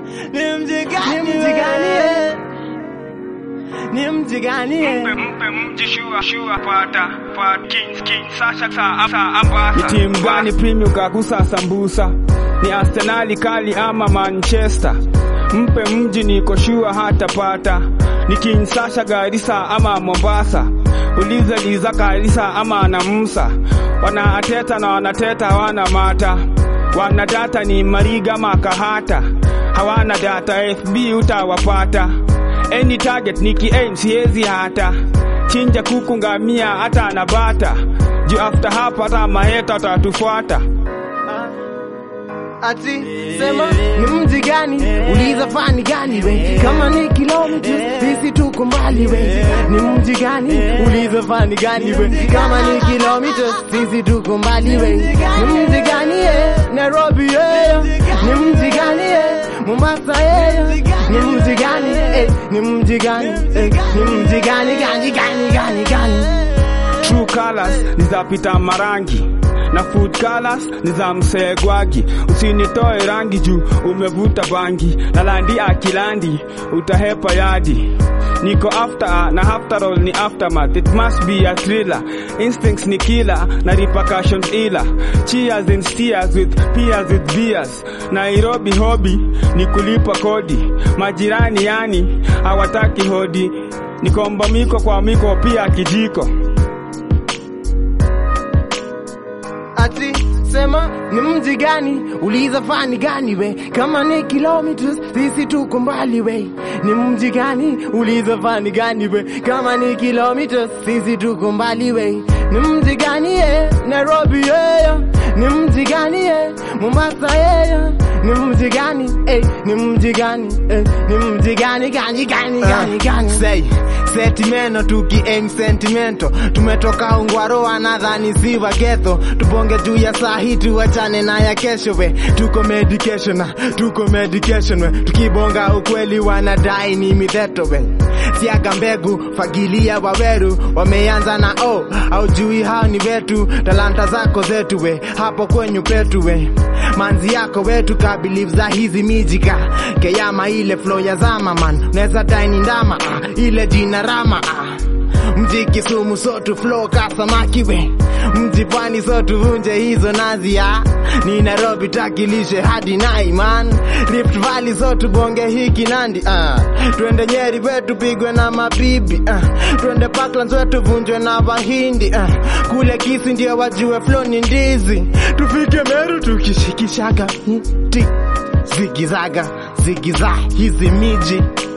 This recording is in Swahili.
Ni mji gani? Ni mji gani? eh? Ni mji gani? eh? Mpe mpe mji shua shua pata pata king king sasha sa sa ambasa. Ni timu gani premium kagusa sambusa? Ni Arsenali kali ama Manchester? Mpe mji niko shua hatapata. Ni Kinshasa Garissa ama Mombasa? Ulize Liza Karisa ama na Musa. Wanaateta na wanateta hawana mata. Wanadata ni Mariga Makahata. Hawana data FB utawapata. Any target niki aim siezi hata. Chinja kuku ngamia hata na bata. Juu after hapa hata maheta watatufuata. Ati sema ni mji gani? Uliza fani gani we? Kama ni kilometers sisi tuko mbali we. Ni mji gani? Uliza fani gani we? Kama ni kilometers sisi tuko mbali we. Ni mji gani eh? Nairobi eh? Ni mji gani eh? Mombasa eh? Ni mji gani eh? Ni mji gani eh? Ni mji gani gani gani gani gani? True colors ni za pita marangi na food colors ni za msegwagi. Usinitoe rangi juu umevuta bangi na landi akilandi utahepa yadi. Niko after na after all ni aftermath. It must be a thriller. Instincts ni killer na repercussions ila. Cheers and steers with peers with beers. Nairobi hobby ni kulipa kodi. Majirani yani hawataki hodi. Nikomba miko kwa miko pia kijiko. Ati sema ni mji gani? Uliza fani gani we? Kama ni kilometers sisi tuko mbali we. Ni mji gani? Uliza fani gani we? Kama ni kilometers sisi tuko mbali we. Ni mji gani eh? Nairobi eh? Ni mji gani eh? Mombasa eh? Ni mji gani eh? Ni mji gani eh? Ni mji gani gani gani gani gani? Say sentimento tuki aim sentimento tumetoka ungwaro wanadhani si wagetho tubonge juu ya saa hii tuachane na ya kesho we tuko medication na tuko medication we tukibonga ukweli wanadai ni mitheto we siaga mbegu fagilia waweru wameanza na o au jui hao ni wetu talanta zako zetu we hapo kwenyu petu we manzi yako wetu ka believe za hizi mijika keyama ile flow ya zama man unaweza daini ndama ah, ile jina rama ah. mji Kisumu so tu flow ka samaki we mji pwani so tuvunje hizo nazi ah. ni Nairobi takilishe hadi nai man Rift Valley so tubonge hiki nandi ah. twende Nyeri wetu pigwe na mabibi ah. twende Parklands wetu vunjwe na wahindi ah. kule Kisi ndio wajue flow ni ndizi tufike Meru tukishikishaga mti zigizaga zigiza hizi miji